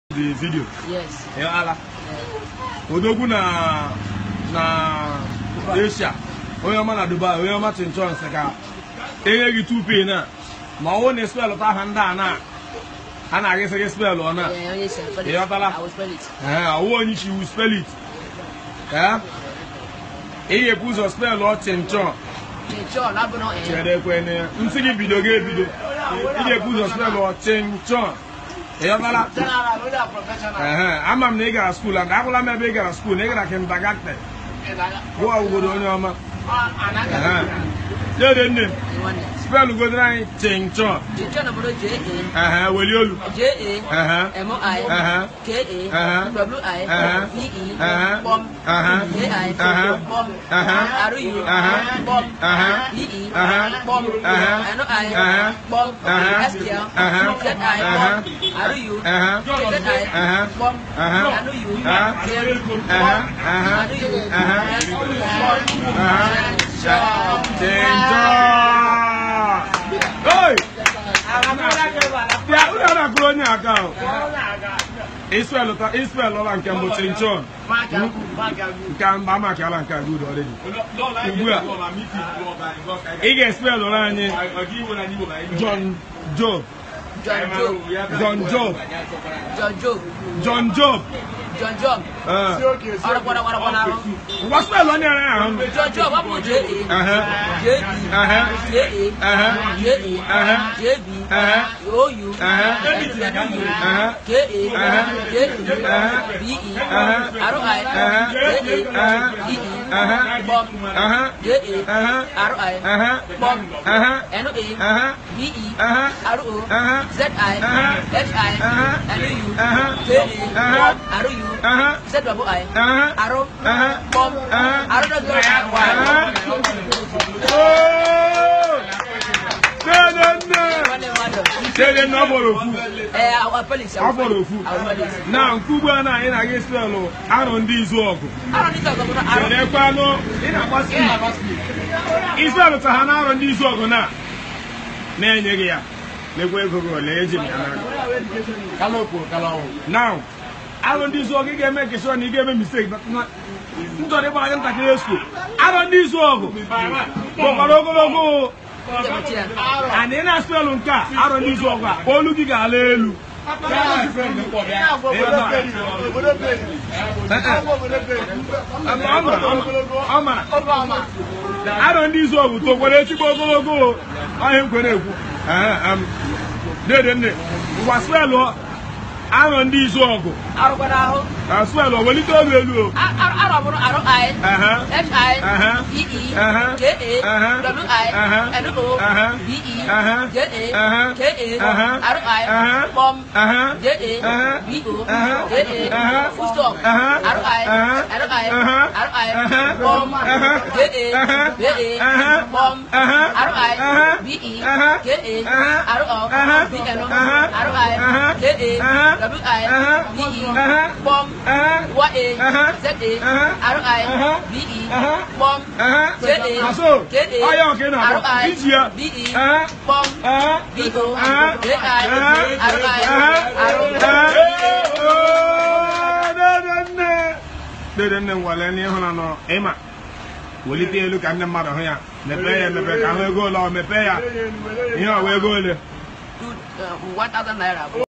the video Yes. ala odogwu na na asia onye ọma na dubai onye ọma chinchon sị ka enye gị 2p na ma ọwụ na spelụ ta ha ndị a na a na-agịsị gị spelụ ọ na Yeah, yes, sir. Spell it. Yeah, Tala. I will spell it. Ee, ọwụ onye isi wu spell it ee ịghepụ ụzọ spelụ ọ chinchon Chinchon, Labuno, and chere ekwene nsị gị bido gị ebido ịghepụ ụzọ spelụ ọ chinchon ịghọtala Ehe, ama m na ị gara skuul and agwụla m ebe ị gara skuul na ị gara kindergarten gụọ obodo onye ọma Ehe. dede nne m one. spelụ godoro anyị chinchon Chinchon, Labuno, J A. Ehe, weli olu J A. Ehe. M O I. Ehe. K A. Ehe. W I. Ehe. V E. Ehe. Bomb. Ehe. J I. Ehe. Bomb. Ehe. R U. Ehe. Bomb. Ehe. V E. Ehe. Bomb. Ehe. N O I. Ehe. Bomb. Ehe. S T L. Ehe. Z I. Ehe. Bomb. R U. Ehe. Z I. Ehe. Bomb. Ehe. N O U. Ehe. Z. Ehe. Ehe. R U. Ehe. S. Bomb. chinchon oi ya unu anakụrụ onye aka ahụ Israel ta Israel ọla nke mbụ chinchon nke mba amakiala nke a good already ugbu a ị ga-espel ụra anyị John Job John Job. John Job John Job. John Job John Job. ee Ọ̀rọ̀ pọ̀nà pọ̀nà pọ̀nà ahụ. ngwa spel onye ara ahụ John Job ọ bụ J A. Ehe. J E. Ehe. J A. Ehe. J A. Ehe. J B. Ehe. O U. Ehe. W U. Ehe. K A. Ehe. J E. Ehe. B E. Ehe. R I. Ehe. J A. Ehe. E E. Ehe. Bomb. Ehe. J A. Ehe. R I. Ehe. Bomb. Ehe. N O A. Ehe. B E. Ehe. R O. Ehe. Z I. Ehe. H I. Ehe. N O U. Ehe. K A. Ehe. Bomb. R U. Ehe. Z double I. Ehe. Arrow. Ehe. Bomb. Ehe. Arrow double I. Oh! Dede nne! Dede nne ọ fọrọ ofu. Eh, I will spell it. I Ọ will spell fọrọ it. ofu. I will spell it. Na nke ugbu a na anyị na-aga Israel arọ ndị izu ọgụ. I don't need to go to Arrow. Cherekwanụ ị na-agba spid. Israel ta ha na-arọ ndị izu ọgụ na na-enyeghị ya. Lekwa ego gị ole eji m ya n'aka. Now, arọ ndị izu ọgụ ị ga-eme nke sure na ị ga-eme mistake na njọrọ ịgba anya ntakịrị esko. Arọ ndị izu ọgụ gbakwara ogologo. Ana ị na-aspelụ nke a arọ ndị izu ọgụ a olu gị ga-ala elu. Ọ mara arọ ndị izu ọgụ tokwara ezigbo ogologo ọhịa nkwere ekwu dede nne ngwa spelụ arọ ndị izu ọgụ Arrow for Arrow. na spelụ o welite olu elu o Arrow for Arrow I. Ehe. H I. Ehe. E E. Ehe. J A. Ehe. W I. Ehe. N O. Ehe. B E. Ehe. J A. Ehe. K A. Ehe. Arrow I. Ehe. Bomb. Ehe. J A. Ehe. B O. Ehe. J A. Ehe. Full stop. Ehe. Arrow I. Ehe. Arrow I. Ehe. Arrow I. Ehe. Bomb. Ehe. J A. Ehe. J A. Ehe. Bomb. Ehe. Arrow I. Ehe. B E. Ehe. J A. Ehe. Arrow O. Ehe. B N O. Ehe. Arrow I. Ehe. J A. Ehe. W I. Ehe. B E. Ehe. Bomb. Ehe. Y A. Ehe. Z A. Ehe. R I. Ehe. B E. Ehe. Bomb. Ehe. J A. Aso. K A. Ọya ọka ị na-akpọ. R I. Iji ya. B E. Ehe. Bomb. Ehe. B O. Ehe. J I. Ehe. R I. Ehe. R O. dede nne nwale n'ịhụna nọ ịma welite elu ka ndị mmadụ hụ ya mepee ya emepe ka ahụ ego ole ọ mepee ya ihe ọwa ego ole Two, uh, one thousand naira.